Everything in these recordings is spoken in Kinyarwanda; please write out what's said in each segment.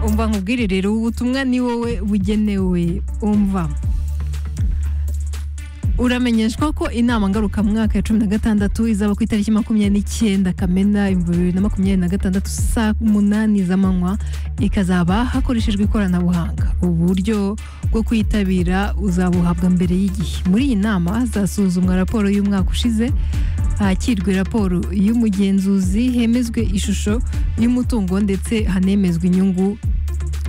umva nkubwire rero ubutumwa ni wowe bugenewe umva uramenyeshwa ko inama ngarukamwaka ya cumi na gatandatu izaba ku itariki makumyabiri n'icyenda kamena ibihumbi bibiri na makumyabiri na gatandatu saa munani z'amanywa ikazaba hakoreshejwe ikoranabuhanga uburyo bwo kwitabira uzabuhabwa mbere y'igihe muri iyi nama hazasuzumwa raporo y'umwaka ushize hakirwe raporo y'umugenzuzi hemezwe ishusho y'umutungo ndetse hanemezwe inyungu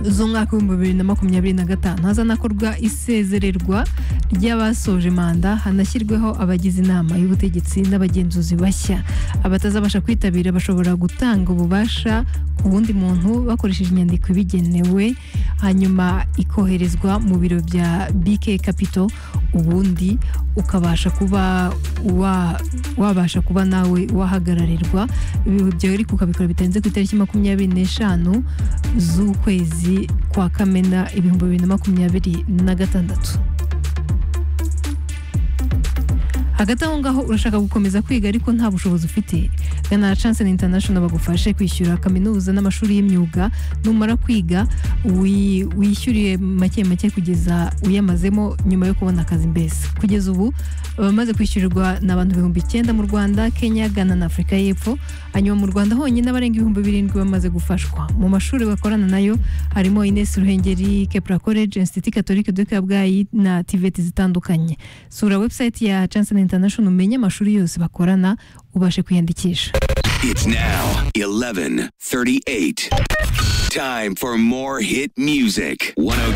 z'umwaka w'ibihumbi bibiri na makumyabiri na gatanu hazanakorwa isezererwa ry'abasoje manda hanashyirweho abagize inama y'ubutegetsi n'abagenzuzi bashya abatazabasha kwitabira bashobora gutanga ububasha ku wundi muntu bakoresheje inyandiko ibigenewe hanyuma ikoherezwa mu biro bya bike kapito ubundi ukabasha kuba wa- wabasha kuba nawe wahagararirwa ibyo ariko ukabikora bitarenze ku itariki makumyabiri n'eshanu z'ukwezi kwa kamena ibihumbi bibiri na makumyabiri na gatandatu hagati aho ngaho urashaka gukomeza kwiga ariko nta bushobozi ufite gana Chance International bagufashe kwishyura kaminuza n'amashuri y'imyuga numara kwiga wi- wishyuriye make make kugeza uyamazemo nyuma yo kubona akazi mbese kugeza ubu abamaze kwishyurirwa ni abantu ibihumbi icyenda mu Rwanda Kenya Ghana na Afurika y'Epfo hanyuma mu Rwanda honyine abarenga ibihumbi birindwi bamaze gufashwa mu mashuri bakorana nayo harimo Ines Ruhengeri Kepra College Institut Catholique de Kabgayi na TVET zitandukanye sura website ya Chance International umenye amashuri yose bakorana ubashe kwiyandikisha It's now 11:38. Time for more hit music. 102.9